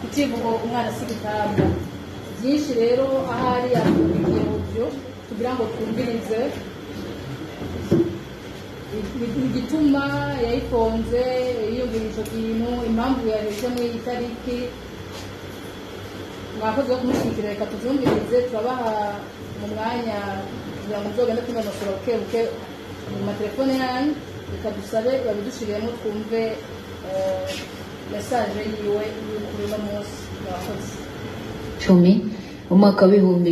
ikivugo umwana si igitambwa byinshi rero ahari yakurikiye ubyo kugira ngo twumvirize igituma yayifunze yiyumvira icyo kintu impamvu yareze muri iyi tariki mwakoze wo kumushyigikira reka tubyumvirize turabaha mu mwanya kugira ngo muzogende tunonosora buke buke mu matelefone yanyu reka dusabe babidushyiriyemo twumve mesaje yiwe kuri uno munsi mwakoze cumi umwaka w'ibihumbi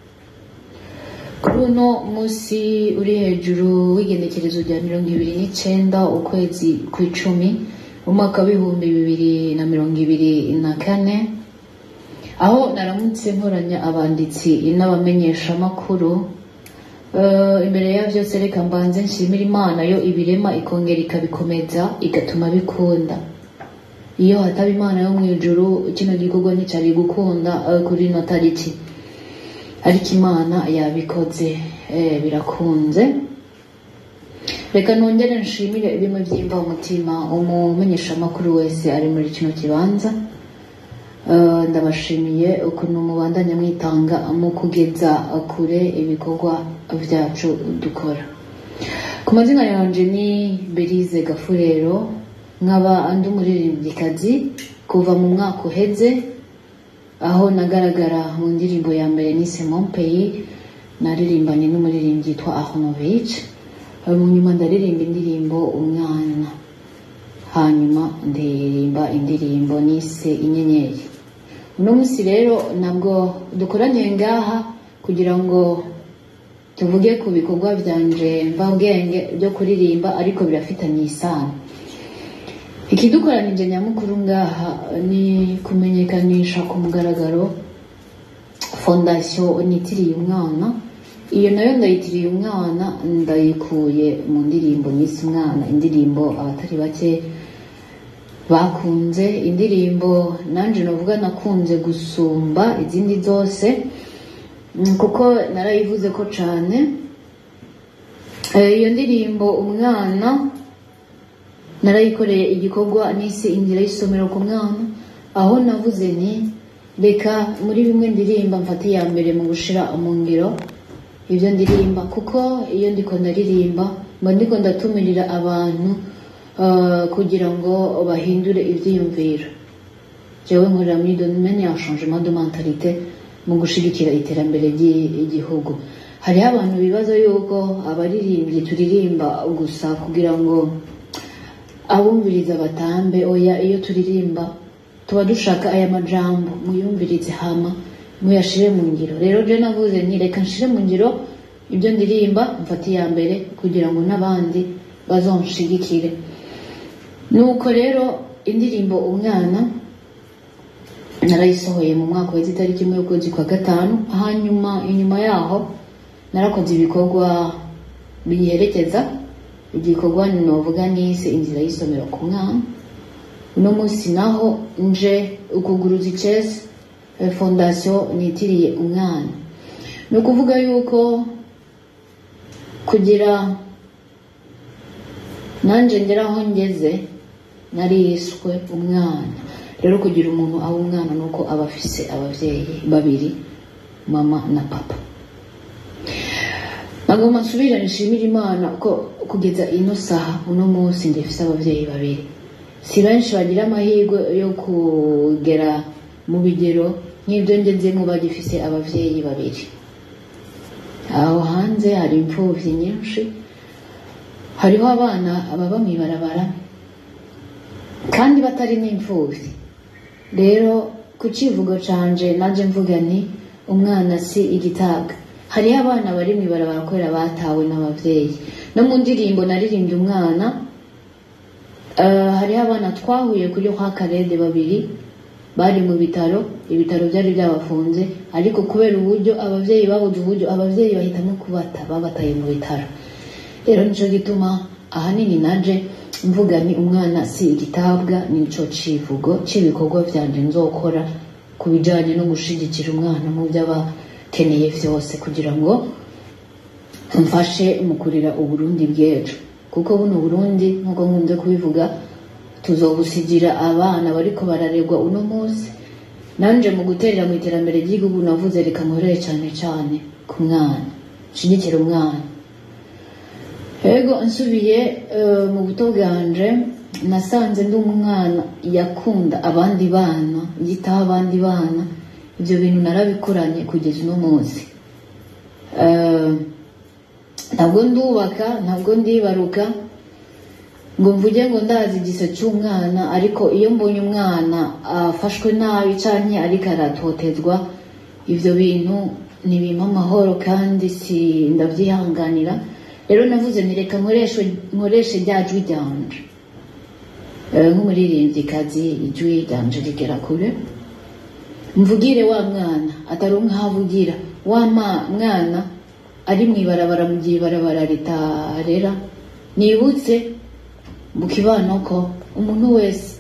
kuri uno munsi uri hejuru w'igenekerezo rya mirongo ibiri n'icyenda ukwezi ku icumi umwaka w'ibihumbi bibiri na mirongo ibiri na kane aho naramutse nkoranya abanditsi n'abamenyeshamakuru imbere ya byose reka mbanze nshimira imana yo ibirema ikongera ikabikomeza igatuma bikunda iyo hataba imana yo mu ijuru kino gikorwa nticyari gukunda kuri ino tariki ariko imana yabikoze birakunze reka nongere nshimire bimwe byimba umutima umumenyeshamakuru wese ari muri kino kibanza ndabashimiye ukuntu mubandanya mwitanga mu kugeza kure ibikorwa byacu dukora ku mazina yanjye ni berize gafurero nkaba andi umuririmbyikazi kuva mu mwaka uheze aho nagaragara mu ndirimbo ya mbere nise mompeyi naririmbanye n'umuririmbyi yitwa ahonovic mu nyuma ndaririmba indirimbo umwana hanyuma ndirimba indirimbo nise inyenyeri uno munsi rero ntabwo dukoraniye ngaha kugira ngo tuvuge ku bikorwa byanje mvabwenge byo kuririmba ariko birafitanye isano ikidukoranije nyamukuru ngaha ni kumenyekanisha ku mugaragaro fondasiyo nitiriye umwana iyo nayo ndayitiriye umwana ndayikuye mu ndirimbo nise umwana indirimbo abatari bake bakunze indirimbo nanjye navuga nakunze gusumba izindi zose kuko narayivuze ko cyane iyo ndirimbo umwana narayikoreye igikorwa nise inzira y'isomero ku mwana aho navuze nti reka muri bimwe ndirimba mfate iya mbere mu gushyira mu ngiro ibyo ndirimba kuko iyo ndiko ndaririmba mba ndiko ndatumirira abantu kugira ngo bahindure ibyiyumviro jewe nkorera muri domaine ya changement de mentalité mu gushyigikira iterambere ry'igihugu hariho abantu bibaza yuko abaririmbyi turirimba gusa kugira ngo abumviriza batambe oya iyo turirimba tuba dushaka aya majambo muyumvirize hama muyashire mu ngiro rero je navuze nti reka nshire mu ngiro ibyo ndirimba mfate iya mbere kugira ngo n'abandi bazonshigikire nuko rero indirimbo umwana narayisohoye mu mwaka wezi itariki imwe y'ukwezi kwa gatanu hanyuma inyuma yaho narakoze ibikorwa biyiherekeza igikorwa novuga nise inzira y'isomero ku mwana uno munsi naho nje ukuguruza icesi fondasiyo nitiriye umwana ni ukuvuga yuko kugira nanjye ngera aho ngeze nariswe umwana rero kugira umuntu aba umwana ni uko aba afise ababyeyi babiri mama na papa nagomba nsubire nshimire imana ko kugeza ino saha uno munsi ndifise ababyeyi babiri si benshi bagira amahirwe yo kugera mu bigero nk'ibyo ngezemo bagifise ababyeyi babiri aho hanze hari imfubyi nyinshi hariho abana baba mu ibarabara kandi batari n'imfubyi rero ku kivugo canje naje mvuga nti umwana si igitabwa hariho abana bari mu ibarabara kubera batawe n'ababyeyi no mu ndirimbo naririmbye umwana hariho abana twahuye kuri kwa karede babiri bari mu bitaro ibitaro byari byabafunze ariko kubera uburyo ababyeyi babuze uburyo ababyeyi bahitamo kubata babataye mu bitaro rero nicyo gituma ahanini naje mvuga ni umwana si igitabwa nicyo civugo cy'ibikorwa byanje nzokora ku bijyanye no gushyigikira umwana mu byo aba akeneye byose kugira ngo mfashe mu kurira uburundi bw'ejo kuko buno burundi nk'uko nkunze kubivuga tuzobusigira abana bariko bararegwa uno munsi nanje mu guterera mu iterambere ry'igihugu navuze reka nkorere cyane cyane ku mwana nshigikira umwana ego nsubiye eh, mu buto bwanje nasanze ndi umwana yakunda abandi bana yitaho abandi bana ibyo bintu narabikoranye kugeza uno munsi Eh, ntabwo ndubaka ntabwo ndibaruka ngo mvuge ngo ndazi igise cy'umwana ariko iyo mbonye umwana afashwe nabi cyane ariko aratotezwa ibyo bintu ntibimpa amahoro kandi si ndabyihanganira rero navuze nti reka nkoreshe nkoreshe rya jwi ryanje Eh, nk'umuririmbyikazi ijwi ryanje rigera kure mvugire wa mwana ataronka aho avugira wa ma- mwana ari mu ibarabara mu gihe ibarabara ritarera nibutse mu kibano ko umuntu wese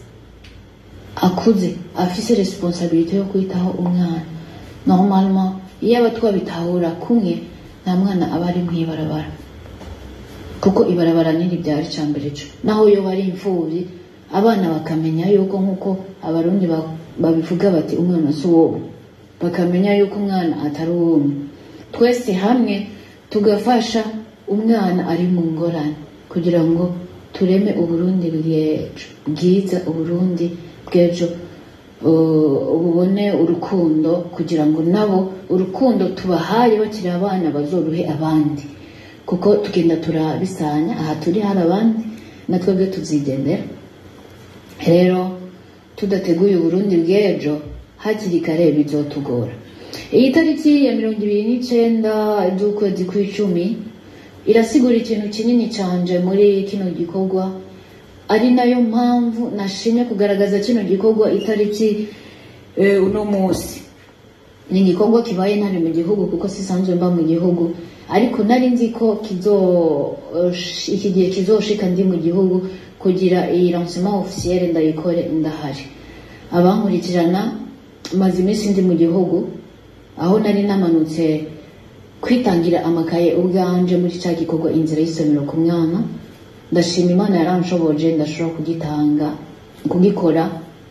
akuze afise responsabilité yo kwitaho umwana normalement iyo aba twabitahura kumwe nta mwana aba ari mu ibarabara kuko ibarabara niri byari icya mbere cyo naho iyo bari imfubyi abana bakamenya yuko nk'uko abarundi ba- babivuga bati umwana si uwowe bakamenya yuko umwana atari uwumwe twese hamwe tugafasha umwana ari mu ngorane kugira ngo tureme uburundi bw'ejo bwiza uburundi bw'ejo uh, bubone urukundo kugira ngo nabo urukundo tubahaye bakiri abana bazoruhe abandi kuko tugenda turabisanya aha turi hari abandi na twebwe tuzigendera rero tudateguye uburundi bw'ejo hakiri kare bizotugora iyi tariki ya mirongo ibiri n'icyenda z'ukwezi kw'icumi irasigura ikintu kinini cyanje muri kino gikorwa ari nayo mpamvu nashimye kugaragaza kino gikorwa itariki eh, uno munsi ni igikorwa kibaye ntari mu gihugu kuko sisanzwe mba mu gihugu ariko nari nzi ko kizo eh, iki gihe kizoshika ndi mu gihugu kugira iyi lancement officiel ndayikore ndahari abankurikirana maze iminsi ndi mu gihugu aho nari namanutse kwitangira amakaye ubwanje muri cya gikorwa inzira y'isomero ku mwana ndashima imana yaranshoboje ndashobora kugitanga kugikora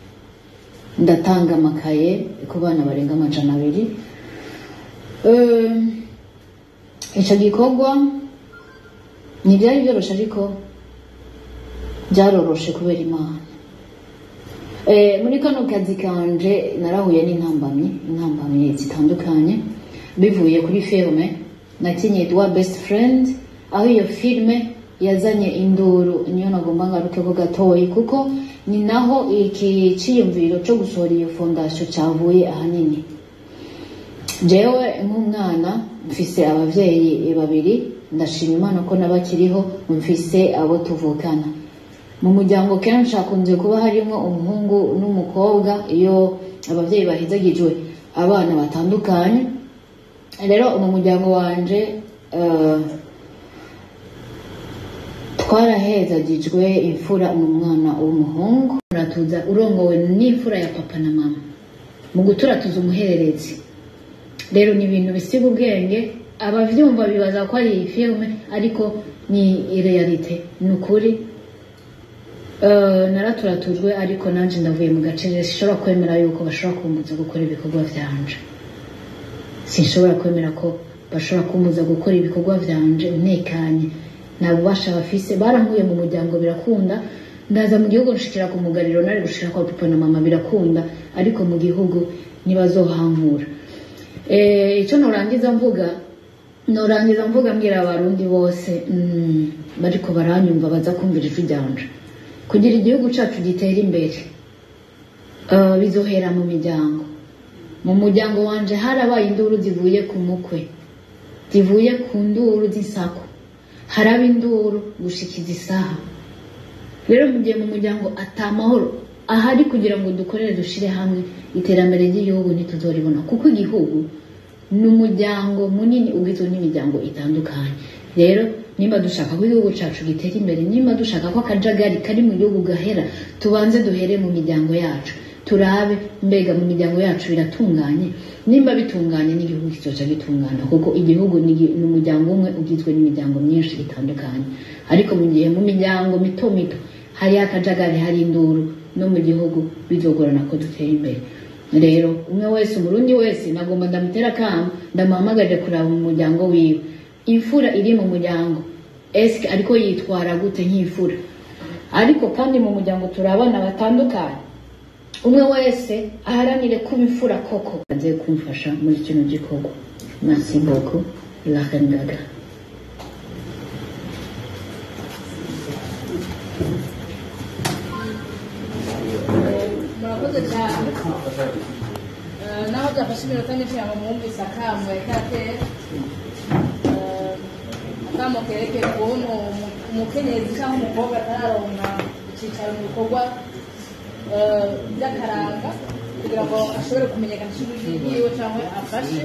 ndatanga amakaye ku bana barenga amajana abiri Eh, icyo gikorwa ntibyari byoroshye ariko byaroroshe kubera imana Eh, muri kano kazi kanje narahuye n'intambamyi intambamyi zitandukanye bivuye kuri filime nakinye wa best friend aho iyo filime yazanye induru niyo nagomba ngarukeho gatoyi kuko ni naho iki cyiyumviro cyo gusohora iyo fondasiyo cyavuye ahanini jewe nk'umwana mfise ababyeyi babiri ndashima imana ko nabakiriho mfise abo tuvukana mu muryango kenshi hakunze kuba harimo umuhungu n'umukobwa iyo ababyeyi bahizagijwe abana batandukanye rero mu muryango wanje eh, twarahezagijwe imfura n'umwana w'umuhungu uratuza urongowe n'imfura ya papa na mama mu guturatuza umuhererezi rero ni ibintu bisiga ubwenge abavyumva bibaza ko ari filime ariko ni realite ni ukuri Eh, naraturatujwe ariko nanje ndavuye mu gace sinshobora kwemera yuko bashobora kumbuza gukora ibikorwa vyanje sinshobora kwemera ko bashobora kumbuza gukora ibikorwa vyanje ntekanye nta bubasha bafise barankuye mu muryango birakunda ndaza mu gihugu nshikira ku mugariro nari gushika kwa papa na mama birakunda ariko mu gihugu ntibazohankura Eh, icyo norangiza mvuga norangiza mvuga mbwira abarundi bose mm, bariko baranyumva baza kumvira ijwi ryanje kugira igihugu cyacu gitere imbere eh, bizohera mu miryango mu muryango wanje harabaye induru zivuye ku mukwe zivuye ku nduru z'isako haraba induru gushikiza isaha rero mu gihe mu muryango atamahoro ahari kugira ngo dukorere dushire hamwe iterambere ry'igihugu ntituzoribona kuko igihugu ni umuryango munini ugizwe n'imiryango itandukanye rero nimba dushaka ko igihugu cyacu gitera imbere nimba dushaka ko akajagari kari mu gihugu gahera tubanze duhere mu miryango yacu turabe mbega mu miryango yacu biratunganye nimba bitunganye n'igihugu kizoca gitungana kuko igihugu ni gi- ni umuryango umwe ugizwe n'imiryango myinshi itandukanye ariko mu gihe mu miryango mito mito hari akajagari hari induru no mu gihugu bizogorana ko dutera imbere rero umwe wese umurundi wese nagomba ndamutera akamo ndamuhamagaje kuraba mu muryango wiwe imfura iri mu muryango eske ariko yitwara gute nk'imfura ariko kandi mu muryango turi abana batandukanye umwe wese aharanire kuba imfura koko aze kumfasha muri kino gikorwa merci beaucoup la reine gaga murakoze cyane Eh, naho byafashe iminota myinshi yaba mwumvise akamo yakatera akamo kerekeye ukuntu umu- umukenyezi cyangwa umukobwa atararonka icyicaro mu bikorwa eh, by'akaranga kugira ngo ashobore kumenyekanisha ijwi ryiwe cyangwa afashe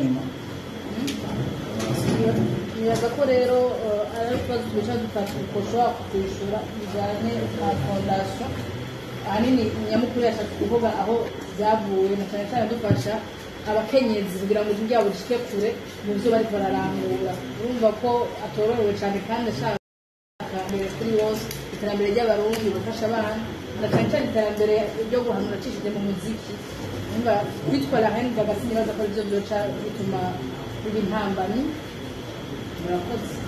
nibaza ko rero eh, ari ikibazo twicara dutatu dushobora kwishyura bijyanye na fondasiyo ahanini nyamukuru yashatse kuvuga aho byavuye na cyane cyane dufasha abakenyezi kugira ngo ijwi ryabo rishike kure mu byo bari bararangura urumva ko atorohewe cyane kandi ashaka iterambere kuri bose iterambere ry'abarundi gufasha abana na cyane cyane iterambere ryo guhanura acishije mu muziki urumva kwitwara henga gasi nibaza ko aribyo byoca bituma biba intambamyi murakoze